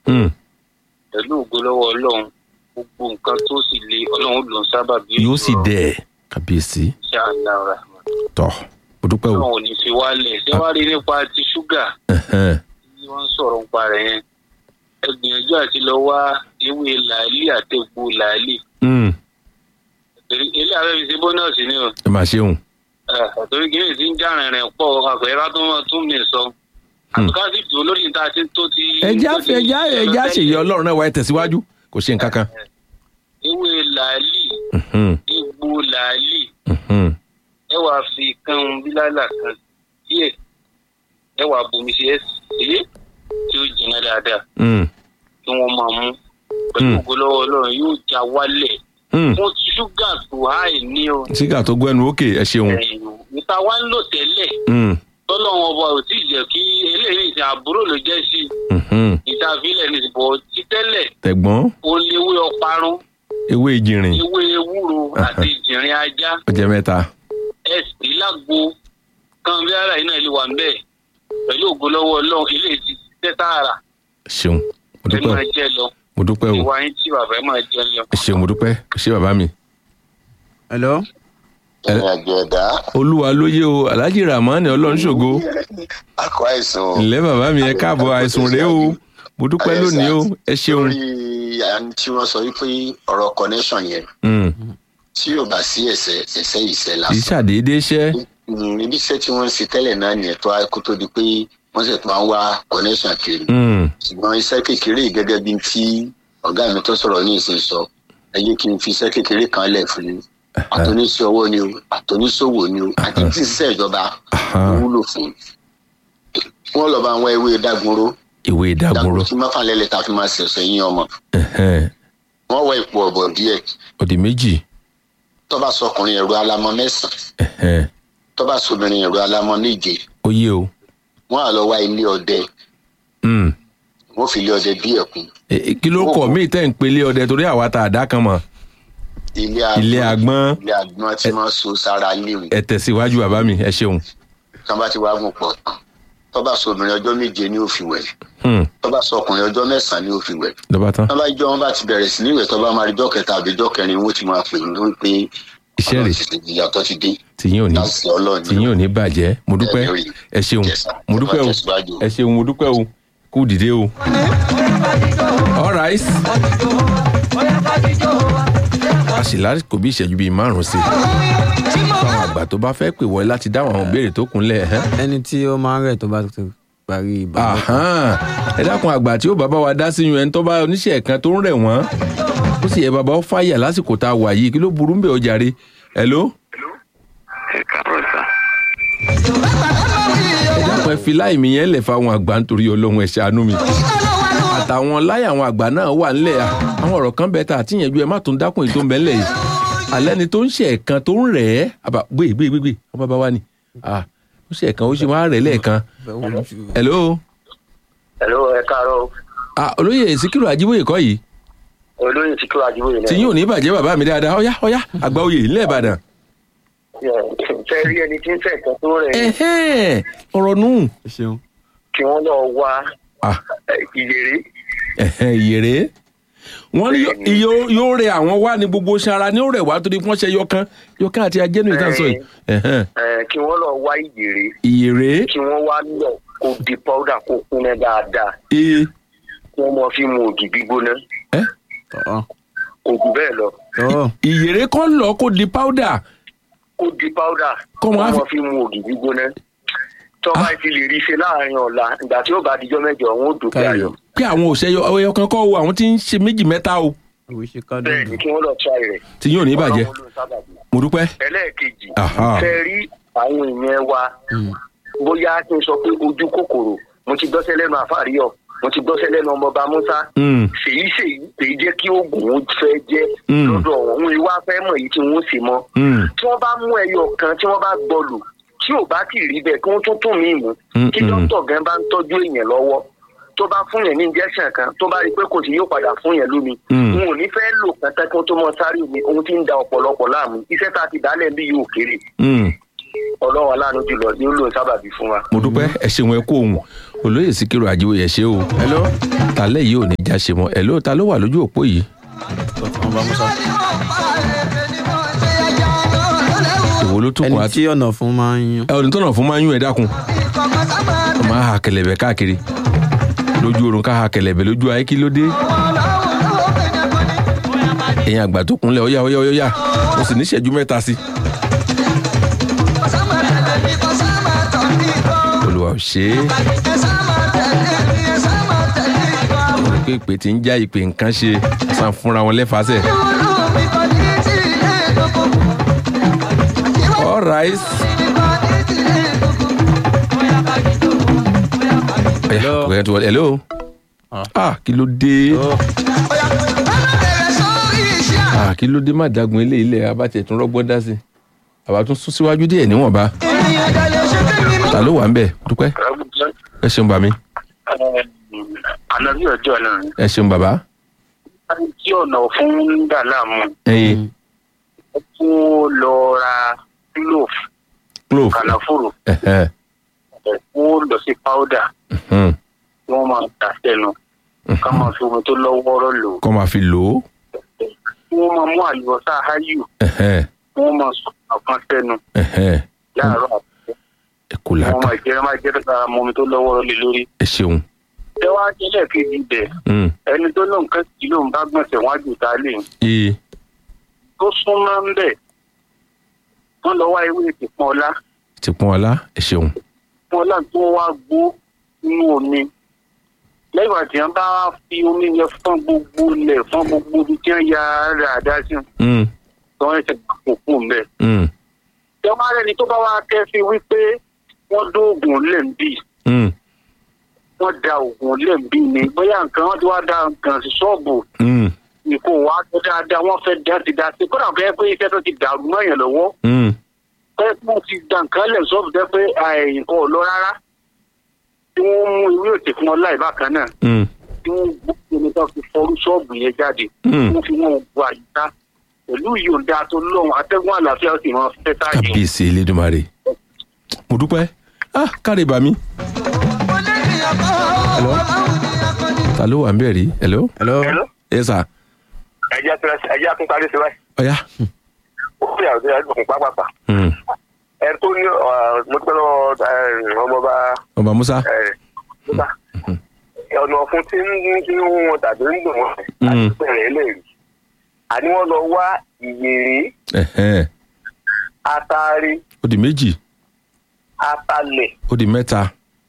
Hmm. pẹ̀lú ògo lọ́wọ́ ọlọ́run gbogbo nǹkan tó sì le ọlọ́run ló ń sábà bí yóò sì dẹ̀ kábíyèsí ṣáàlára tọ̀ mo dúpẹ́ o ọlọ́run ò ní fi wálẹ̀ ṣé wàá rí nípa ti ṣúgà Ẹ̀hẹ́n. tí wọ́n ń sọ̀rọ̀ nípa rẹ̀ yẹn ẹ gbìyànjú àti lọ wá ewé làálì àti egbò làálì Hmm. Torí ilé ààrẹ fi ṣe bónọ́ọ̀sì ni o ẹ máa ṣeun torí kí ni ti ń já rìnrìn pọ̀ àpẹẹrẹ ká tó mọ̀ tún mi sọ àtúkà sì dùn lórí níta tí tó ti. ẹja tó ti ẹja ẹja ṣèyí ọlọ́run náà wáyé tẹ̀síwájú kò ṣe nǹkan kan. ewé làálì Mhm. egbò làálì Mhm. ẹ wàá fi kan bílálà kan díẹ̀ ẹ wàá bomi sí ẹ sí tí ó jìnnà dáadáa Hmm. kí wọ́n máa mú pẹ̀lú Mm. ògo lọ́wọ́ ọlọ́run yóò já wálẹ̀ Hmm. fún ṣúgà tó háì ní o sígà tó gbẹnu òkè ẹ ṣeun. ẹ̀yìn níta wá ń lò tẹ́lẹ̀ Hmm. tọ́lọ́wọ́n ọba ò tí ì jẹ́ kí eléyìí ìsìn àbúrò ló jẹ́ sí Mhm. ìtàfilẹ̀ ní ìbò títẹ́lẹ̀ tẹ̀gbọ́n ó léwé ọparun ewé ìjìnrìn ewé ewúro àti ìjìnrìn ajá ọjọ́ mẹ́ta. ẹ̀sìn lágbo kan bí ara yìí náà lè wà ń bẹ̀ pẹ̀lú ògo lọ́wọ́ ọlọ́run ilé ti tẹ́ tààrà ṣeun mo ẹ dúpẹ́ máa o jẹ lọ mo dúpẹ́ o ìwà yín tí bàbá ẹ máa jẹ lọ. ẹ ṣeun mo dúpẹ́ ẹ ṣe bàbá mi. hello. ìrìn àjò ẹ̀dá olúwa lóye o alhaji ramani ọlọ́run ṣògo akọ àìsàn ǹlẹ́ bàbá mi ẹ káàbọ̀ àìsùn rèé o mo dúpẹ́ lónìí o ẹ ṣeun. lórí àní tí wọ́n sọ wípé ọ̀rọ̀ connection yẹn Hmm. tí yóò bá sí ẹ̀sẹ̀ ẹ̀sẹ̀ ìṣẹ́ kì í lásán ṣàdédé ṣẹ́. Mm, ibi iṣẹ́ tí wọ́n ń ṣe tẹ́lẹ̀ náà nìyẹn tó kó tó di pé wọ́n sì tún máa ń wá connection kiri Hmm. ṣùgbọ́n iṣẹ́ kékeré yìí gẹ́gẹ́ bí tí ọ̀gá mi tó sọ̀rọ̀ ní ìsìn sọ ẹ jẹ́ kí n fi iṣẹ́ kékeré kan lẹ̀ fún yín àtọ́níṣẹ́ ọwọ́ ni o àtọ́níṣòwò ni o àti tí iṣẹ́ ìjọba Aha. wúlò fún wọ́n lọ bá àwọn ewé dágunró ìwé ìdágunró. dágunró tí mọ́fà lẹ́lẹ̀ tá a fi máa ṣẹ̀ṣẹ̀ yín ọmọ Ẹ̀hẹ́n. wọ́n wọ ipò ọ̀bọ̀ díẹ̀ òdì méjì. tọ́ba sọkùnrin ẹ̀rọ alamọ mẹ́sàn-án Ẹ̀hẹ́n. tọ́ba sọbìnrin ẹ̀rọ alamọ méje ó yé o. wọ́n á lọ wá ilé ọdẹ Hmm. wọ́n fi ilé ọdẹ bí ẹ̀kún E- e- kí ló kọ̀ mí tẹ́ ń pelé ọdẹ torí àwa ta àdá kan mọ̀ ilé ilé agbọ́n ilé agbọ́n tí wọ́n so sára léwu ẹ tẹ̀síwájú bàbá mi ẹ ṣeun. tán bá ti wá gùn pọ̀ tán tọ́ba sọbìnrin ọjọ́ méje ni ó fi wẹ̀ Hmm. tọ́ba sọkùnrin ọjọ́ mẹ́sàn-án ni ó fi wẹ̀ lọ́ba tán tọ́ba jọ wọn bá ti bẹ̀rẹ̀ sí níwẹ̀ tọ́ba máa rí jọ́ kẹta àbí jọ́ kẹrin wọ́n ti máa pè ní lórí pé iṣẹ́ rẹ̀ ìyàtọ̀ ti dé tìyín ò ní láti ọlọ́ọ̀ni tìyín ò ní bàjẹ́ mo dúpẹ́ Ẹ lórí. ẹ ṣeun Yes, sir. mo dúpẹ́ o Ẹ tẹ̀síwájú. ẹ ṣeun mo dúpẹ́ o kú dìde o. all right a sì lásìkò bí ìṣẹ́jú bíi márùn-ún sí i fáwọn àgbà tó bá fẹ́ pè wọlé láti dáhùn àwọn ìbéèrè tó kúnlẹ̀ ẹ̀hẹ́n. ẹni tí ó máa ń rẹ̀ tó bá ti parí ìbálòpọ̀. Àhán. ẹ dákun àgbà tí ó bàbá wa dá sí yun ẹni tó bá oníṣẹ́ kan tó ń rẹ̀ wọ́n ó sì yẹ bàbá ó fàyà lásìkò tá a wà yìí kí ló burú ń bẹ̀ ó jàre hello. ẹ káàárọ̀ sá. ẹ dákun ẹ fi láì mi yẹn lẹ̀ fáwọn àgbà nítorí ọlọ́run ẹ ṣàánú mi àtàwọn láì àwọn àgbà náà wà ńlẹ̀ à àwọn ọ̀rọ̀ kan bẹ́ẹ̀ tá àti yẹn ju ẹ má tún dákun èyí tó ń bẹ ńlẹ̀ yìí alẹ́ ni tó ń ṣe ẹ̀kan tó ń rẹ̀ ẹ́ àbá gbé gbé gbé gbé ọmọ bàbá wa ni ah ó ṣe ẹ̀kan ó ṣe wá rẹ̀ lẹ́ẹ̀kan hello hello ẹ káàárọ̀ ah olóyè Síkírù Ajíbóyè kọ́ yìí olóyè tí kí wàá jíwèé tí yóò ní bàjẹ́ bàbá mi dáadáa ọ̀yá ọ̀yá àgbà oyè ńlẹ̀ Ìbàdàn. fẹ́ rí ẹni tí ń fẹ́ kan tó rẹ̀ ẹ̀hẹ́n, ọ̀rọ̀ nù ẹ ṣeun. kí wọ́n lọ wá Ah, ìyèrè ẹ̀hẹ́n, ìyèrè wọ́n ní yó- yó- yóò rẹ àwọn wá ní gbogbo sara ní ó rẹ̀ wá torí wọ́n ṣe yọkan yọkan àti ajẹ́nu ìtàn sọ yìí ẹ̀hẹ́n, kí wọ́n lọ wá ìyèrè ìyèrè kí wọ́n wá lọ kó di powder kó kúnná dáadáa ee kí wọ́n mọ fi mu ògì gbígbóná ẹ́ tọ́ kò jù bẹ́ẹ̀ lọ tọ́ ìyèrè kan lọ kó di powder kó di powder Kọ́ kó mọ́ á mọ fi- fi mu ògì gbígbóná tọ́ba ti lè rí i ṣe láàrin ọ̀la ìgbà tí ó bá dijọ́ mẹ́jọ wọn ò dòkè Káyọ̀. ayọ̀ pé àwọn òṣèyọ ọyọ kan kọ́ o àwọn tí ń ṣe méjì mẹ́ta o ìwé ṣe ká bẹ́ẹ̀ dùn. ni kí wọ́n lọ try rẹ̀ tí yóò ní bàjẹ́ Ọlọ́run ló ń sábàbí. mo dúpẹ́ ẹlẹ́ẹ̀kejì Aha. fẹ́ rí àwọn èèyàn wa bóyá kí n sọ pé ojú kòkòrò mo ti gbọ́sẹ̀ lẹ́nu àfàríyọ̀ mo ti gbọ́sẹ̀ lẹ́nu ọmọọba musa Mm, ṣèyí ṣèyí èyí jẹ́ kí oògùn ó fẹ́ jẹ́ Mm. lọ́dọ̀ wọn òun ìwà fẹ́ mọ̀ èyí tí wọ́n sì mọ́ mm, tí wọ́n bá mú ẹyọ kan tí wọ́n bá gbọlù tí ò bá kì í rí bẹ́ẹ̀ kí wọ́n tún tún mí mú Mm, kí mm. dókítà gan bá ń tọ́jú èèyàn lọ́wọ́ tó bá fún yẹn ní injection kan tó bá rí i pé kò sí yóò padà fún yẹn lómi Mm. n ò ní fẹ́ lò kẹtẹ́ kí wọ́n tó mọ sáré omi ohun tí ń da ọ̀pọ̀lọpọ̀ láàmú iṣẹ́ tá a ti dálẹ̀ bí yóò kéré mm, ọlọ́run aláàánú jùlọ yóò lò sábàbí fún wa. mo dúpẹ́ ẹ ṣeun ẹ kú ohun olóyè síkírù àjíwò yẹ ṣe o hello. tálẹ̀ yìí ò ní já ṣe mọ́ ẹ̀ ló ta ló wà lójú òpó yìí ọba musa. ìwò ló tún ẹni kọ́ àti tí ọ̀nà fún máa ń yún. ẹ ò ní tọ̀nà fún máa ń yún ẹ dákun máa ha kẹlẹ̀bẹ̀ káàkiri lójú oorun ká ha kẹlẹ̀bẹ̀ lójú ayé kí ló dé ẹ̀yin àgbà tó kúnlẹ̀ ọ̀yá ọ̀yá ọ̀yá mo sì ní ìṣẹ́jú mẹ́ta sí olùwà ò ṣe é mo rí pé ìpè tí ń já ìpè nǹkan ṣe sàn fúnra wọn lẹ́fàásẹ̀ all right. Hello. Hello. Hello. Hello. Ah. Ah, kí ló dé? Oh. Ah, kí ló dé má dagun ilé ilẹ̀ abátẹ̀ tún rọ́gbọ́n dá sí. Àbá tún sún síwájú díẹ̀ níwọ̀nba. Ta ló wà ń bẹ̀? Dúpẹ́. Ẹ ṣeun bàmí. ànábì ọjọ́ náà Ẹ ṣeun bàbá. tí ọ̀nà fún ń dà láàmú Ẹyin. ó kó lọ ra clove Clove. kànáfòrò Ẹ̀hẹ́. ó lọ sí powder Mhm. tí wọ́n máa tà sẹ́nu ká máa fi omi tó lọ́wọ́rọ́ lò Kọ́ máa fi lò ó. kí wọ́n máa mú àlùbọ́sà áyù Ẹ̀hẹ́. kí wọ́n máa sọ àkàn sẹ́nu Ẹ̀hẹ́. láàárọ̀ àti Ẹ kò wọ́n láta. máa jẹ́ máa jẹ́ dára mọ́ omi tó lọ́wọ́rọ́ lé lórí. Ẹ ṣeun. ẹ wá jẹ́lẹ̀ kejì bẹ̀ Mm. ẹni tó lóun kẹ́ sí lóun bá gbọ̀nsẹ̀ wọ́n á jù tá a lè Ee. tó súnmọ́ ń bẹ̀ wọ́n lọ wá ewé ìpọ́n ọlá Ti pọ́n ọlá. Ẹ ṣeun. ìpọ́n ọlá tí wọ́n wá gbó nínú omi lẹ́yìn àti yẹn bá fi omi yẹn fọ́n gbogbo lẹ̀ fọ́n gbogbo ibi tí wọ́n ya rà dá sí Mm. tí wọ́n ṣe kó kú mbẹ́. Mm. ṣé wọ́n á rẹ́ni tó bá wá kẹ́fí wípé wọ́n dóògùn lẹ́ǹbì Mm. wọ́n da oògùn lẹ́ǹbì ni bóyá nǹkan wọ́n ti wá da nǹkan sí ṣọ́ọ̀bù Mm. ìkó wa tó dáadáa wọ́n fẹ́ dá ti dá sí kódà fẹ́ pé iṣẹ́ tó ti dàrú mọ́yàn lọ́wọ́ Mm. pé wọ́n ti da nǹkan lẹ̀ ṣọ́ọ̀bù tẹ́ pé nǹkan ò lọ rárá tí wọ́n mú ìwé òtí fún ọ láì bákan náà Mm. tí wọ́n gbókè ní tó fi fọrú ṣọ́ọ̀bù yẹn jáde Mm. wọ́n fi wọ́n bu àyíká pẹ̀lú ìyọ̀ǹda tó lọ́wọ́ atẹ́gùn àlàáfíà ó sì máa fẹ́ táyé. kábíyèsí elédùnmarè mo dúpẹ́ ah káre bàmí. hello ta ló wà ń bẹ̀ rí hello. hello. ẹ sà ẹjẹ ẹjẹ akún parí sí báyìí ọ̀yá. ó fi àwọn ìdílé ọkùnrin pápápá Mm. ẹ tó ní mo pẹ́ lọ ọmọọba ọba musa. ọ̀nà ọ̀fun tí ń tí ń wọn tàbí ń dùn wọn Mm. àti bẹ̀rẹ̀ eléyìí àní wọ́n lọ wá ìyèrè Ẹ̀hẹ́n. atari ó di méjì atalẹ̀ ó di mẹ́ta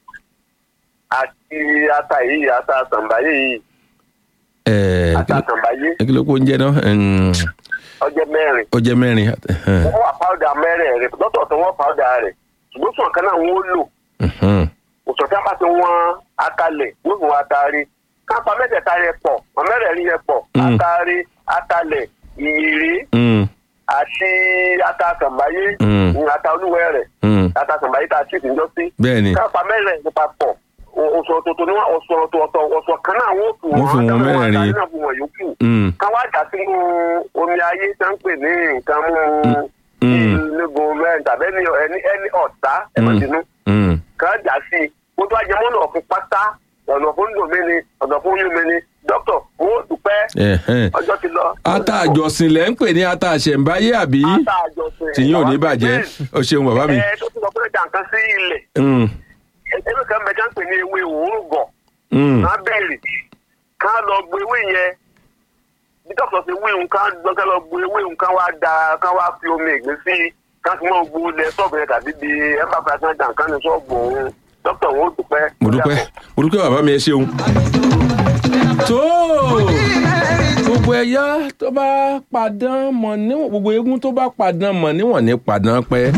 àti ata yìí ata àtàǹbáyé yìí ẹ̀ẹ́ ata àtàǹbáyé kí ló kó ń jẹ́ náà Ẹ̀m, ọjọ́ mẹ́rin ó jẹ́ mẹ́rin Ẹ̀hẹ́n. wọ́n wà pàwọ́dà mẹ́rin rẹ̀ lọ́tọ̀ọ̀tọ̀ wọ́n pàwọ́dà rẹ̀ ṣùgbọ́n sùn kan náà wọ́n lò Ẹ̀hẹ́n. òṣùwọ̀n tí a bá ti wọ́n atalẹ̀ wọ́n fún atari kápá mẹ́tẹ̀ẹ̀ta rẹ̀ pọ̀ mẹ́rẹ̀ẹ̀rin rẹ̀ pọ̀ Mm. atari atalẹ̀ ìyèrè Mm. àti ata àtàǹbáyé Mm. ní ata olúwẹ̀ rẹ̀ Mm. ata àtàǹbáyé tá a sì ti ń jọ sí bẹ́ẹ̀ ni kápá mẹ́rẹ̀ẹ̀rin nípa pọ̀ oṣù ọ̀tọ̀ọ̀tọ̀ ni wọ́n oṣù ọ̀tọ̀ọ̀tọ̀ oṣù kan náà wọ́n fún Wọ́n fi wọn mẹ́rẹ̀ẹ̀rin. náà fún wọn yòókù Mm. ká wá dà sínú omi ayé tá ń pè ní nǹkan mú Mm. nígun mẹ́rin tàbí ẹni ẹni ẹni ọ̀tá ẹ̀mọ̀dínú Mm. ká dà sí i kó tó ajẹmọ́nà ọ̀fun pátá ọ̀nà fún dòmí ni ọ̀nà fún yún mi ni dókítà wọ́n dúpẹ́ Ẹ̀hẹ́n. ọjọ́ ti lọ. ata àjọsìn lẹ́ ń pè ní ata àṣẹ̀ǹbáyé àbí ata àjọsìn. tìyín ò ní bàjẹ́ o ṣeun bàbá mi. ẹ tó ti sọ pé jàǹkan sí ilẹ̀ Mm. ewé kan bẹ jẹ́ ń pè ní ewé òórùn gọ̀ Mm. ká bẹ̀rẹ̀ ká lọ gbé ewé yẹn bí dókítà ti wí nǹkan lọ ká lọ gbé ewé nǹkan wá da ká wá fi omi ìgbín sí ká fi mọ́ gbó lẹ sọ́ọ̀bù yẹn tàbí bí ẹ bá fẹ́ sàn jàǹkan ní sọ́ọ̀bù òun dókítà wọn ò dúpẹ́. mo dúpẹ́ mo dúpẹ́ bàbá mi ẹ ṣeun. tó gbogbo ẹ̀yà tó bá padàn mọ̀ níwọ̀n gbogbo eégún tó bá padàn mọ̀ níwọ̀n ní padàn pẹ́.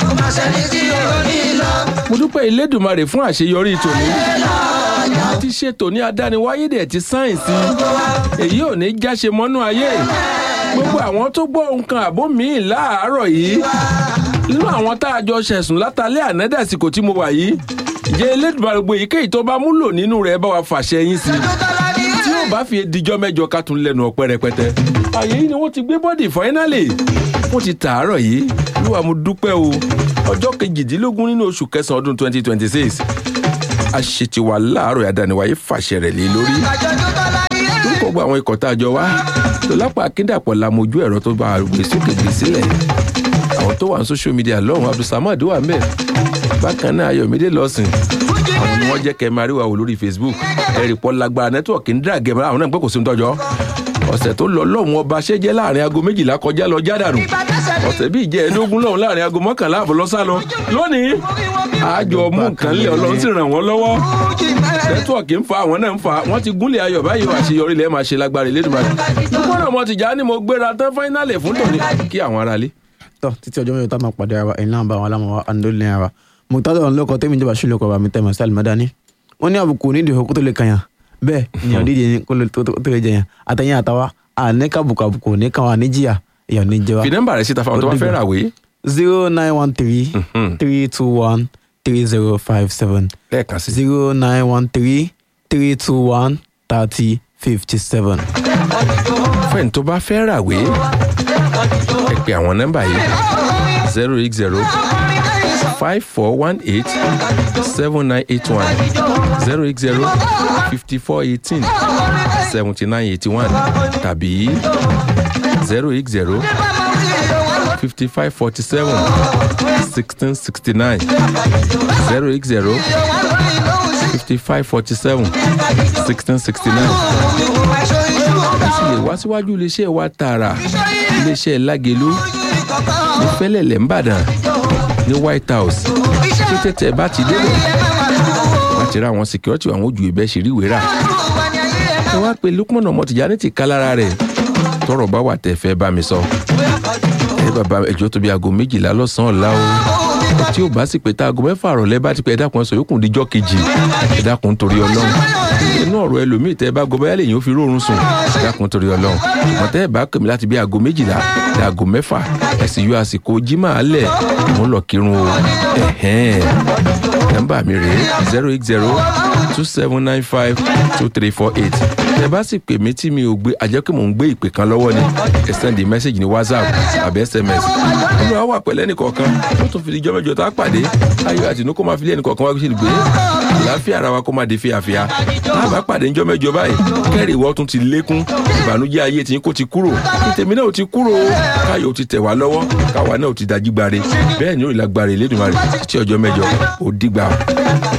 mo dúpẹ́ Elédùmarè fún àṣeyọrí tòní. ti ṣe tòní adániwáyé dẹ̀ ti sáyẹ̀nsì èyí ò ní jáṣe mọ́nú ayé gbogbo àwọn tó gbọ́ nǹkan àbó míì láàárọ̀ yìí nínú àwọn tá a jọ ṣẹ̀sùn látàlẹ́ ànádàsíkò tí mo wà yìí jẹ́ Elédùmarè gbogbo èyíkéyìí tó bá múlò nínú rẹ̀ bá wa fàṣẹ yín sí i tí yóò bá fi dijọ́ mẹ́jọ ká tún lẹ́nu ọ̀pẹ rẹpẹtẹ. àyè yìí ni wọ́n ti gbé bọ́dì fáínálì wọ́n ti tàárọ̀ yìí lúwa mo dúpẹ́ o ọjọ́ kejìdínlógún nínú oṣù kẹsàn-án ọdún twenty twenty six aṣètìwà láàárọ̀ àdániwáyé fàṣẹ rẹ̀ lé lórí orúkọ gba àwọn ikọ̀ tá a jọ wá lọ́lápá akíndàpọ̀ la mojú ẹ̀rọ tó bá gbé sókè gbé sílẹ̀ àwọn tó wà ní social media lọ́hùn abdulsamad wà mẹ́ bákan náà ayọ̀mídé lọ́sìn àwọn ni wọ́n jẹ́ kẹ́ máa rí wa wò lórí facebook ẹ̀rì pọ̀ lágbára nẹ́tíwọ̀kì ń dàgẹ̀ mọ́ àwọn náà ń gbọ́ kò sí ní tọ́jọ́ ọ̀sẹ̀ tó lọ lọ́hùn ọba ṣẹ́jẹ́ láàrin aago méjìlá kọjá lọ jádànù ọ̀sẹ̀ bíi ìjẹ́ ẹ̀ẹ́dógún lọ́hùn láàrin aago mọ́kànlá àbọ̀ lọ́sà lọ lónìí àjọ mú nǹkan lé ọlọ́run sì ràn wọ́n lọ́wọ́ nẹ́tíwọ̀kì ń fa àwọn náà ń fa wọ́n ti gúnlẹ̀ ayọ̀ báyìí wà àṣeyọrí lẹ́ẹ̀ máa ṣe lágbára ìlédùmarè gbogbo náà mo ti já ni mo gbéra tán fáínàlì fún tòní kí àwọn aráalé tọ títí ọjọ́ mẹ́jọ tá a máa pàdé ara wa ẹ̀yin náà bá àwọn alámọ̀ wa àndólé ara wa mùtádọ̀ ọ̀hún lọ́kọ̀ tẹ́mi ìjọba ṣùlẹ̀ kọ̀ọ̀bà mi tẹ́ mọ̀ sí àlùmọ́dání wọ́n ní àbùkù nídìí ìhó kó tó lè kàyàn bẹ́ẹ̀ ni ọ̀dídìí ni kó tó lè jẹyàn àtẹ̀yìn àtàwa àníkàbùkù àbùkù níkàwọn àníjìyà èèyàn ní jẹwa. fi nọ́mbà rẹ̀ síta fáwọn tó bá fẹ́ rà wé zero nine one three three two one three zero five seven lẹ́ẹ̀kan sí zero nine one three three two one thirty fifty seven. fẹ́ẹ̀n tó bá fẹ́ rà wé ẹ pè àwọn nọ́mbà yìí zero eight zero five four one eight seven nine eight one zero eight zero fifty four eighteen seventy nine eighty one tàbí zero eight zero fifty five forty seven sixteen sixty nine zero eight zero fifty five forty seven sixteen sixty nine ẹ sì lè wá síwájú iléeṣẹ́ wa tààrà iléeṣẹ́ lágẹ̀lú ní fẹ́lẹ̀lẹ̀ ńbàdàn ní white house tó tètè bá ti débẹ̀ wá ti ra àwọn security àwọn ojú ìbẹ́ ṣe rí wéra ẹ wá pé lukman ọmọ tìjànì ti ká lára rẹ̀ tọrọ bá wà tẹ fẹ́ bá mi sọ ẹ bàbá ẹjọ́ tó bí aago méjìlá lọ́sàn-án ọ̀la o tí ò bá sì pé tá aago mẹ́fà àrọ̀lẹ́ bá ti pẹ́ ẹ dákun ẹ sọ yókùn díjọ́ kejì ẹ dákun torí ọlọ́run inú ọ̀rọ̀ ẹlòmíì tẹ́ ẹ bá gbọ́ báyà lèyìn ó fi rórun sùn ẹ dákun torí ọlọ́run mọ̀tẹ́ ẹ bá kèmí láti bí aago méjìlá dé aago mẹ́fà ẹ sì yọ àsìkò jimá alẹ̀ mo ń lọ kírun o ẹ̀hẹ́n nọ́mbà mi rèé zero eight zero two seven nine five two three four eight tẹ bá sì pè mí tí mi ò gbé àjẹ́ pé mò ń gbé ìpè kan lọ́wọ́ ni ẹ sẹ́ndì mẹ́sẹ̀gì ní whatsapp àbí sms nínú àwọn àpẹẹlẹ nìkọ̀ọ̀kan ó tún fi ìjọ mẹ́jọ tá a pàdé ayọ̀ àti inú kó máa fi lé ẹnìkọ̀ọ̀kan wá ṣe gbé àlàáfíà ara wa kó máa di fíafíà tá a bá pàdé ìjọ mẹ́jọ báyìí kẹ́rì ìwọ tún ti lékún ìbànújẹ́ ayé tiyín kó ti kúrò kí tèmi náà ò ti kúrò káyọ̀ ò ti tẹ̀ wá lọ́wọ́ káwa náà ò ti dájú gbare bẹ́ẹ̀ ni ó ìlà gbare Elédùmarè títí ọjọ́ mẹ́jọ ó dìgbà.